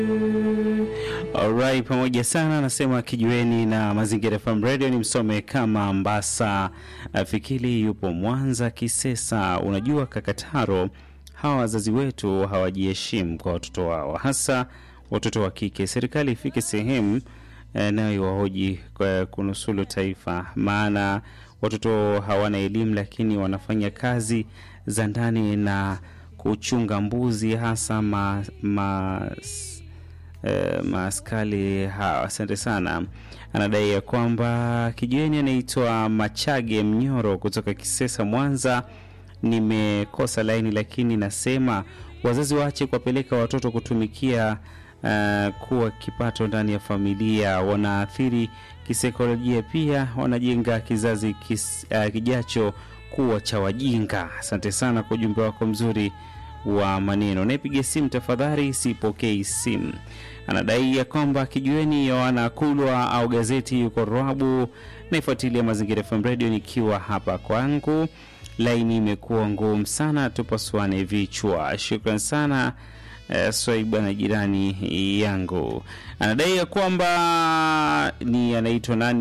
Alright, pamoja sana anasema kijiweni na Mazingira FM Radio ni msome kama Mbasa Fikili yupo Mwanza Kisesa. Unajua Kakataro, hawa wazazi wetu hawajiheshimu kwa watoto wao, hasa watoto wa kike. Serikali ifike sehemu eh, nayo iwahoji kwa kunusulu taifa, maana watoto hawana elimu, lakini wanafanya kazi za ndani na kuchunga mbuzi hasa ma, ma, Eh, maaskali hawa. Asante sana. Anadai ya kwamba kijiweni anaitwa Machage Mnyoro kutoka Kisesa, Mwanza. Nimekosa laini, lakini nasema wazazi waache kuwapeleka watoto kutumikia uh, kuwa kipato ndani ya familia, wanaathiri kisaikolojia, pia wanajenga kizazi kis, uh, kijacho kuwa cha wajinga. Asante sana kwa ujumbe wako mzuri wa maneno. Naipiga simu tafadhali, sipokei simu. Anadai ya kwamba kijueni Yohana Kulwa au gazeti yuko Rwabu. Naifuatilia Mazingira FM Radio nikiwa hapa kwangu, laini imekuwa ngumu sana, tupasuane vichwa. Shukran sana eh, Swaiba na jirani yangu. Anadai ya kwamba ni anaitwa nani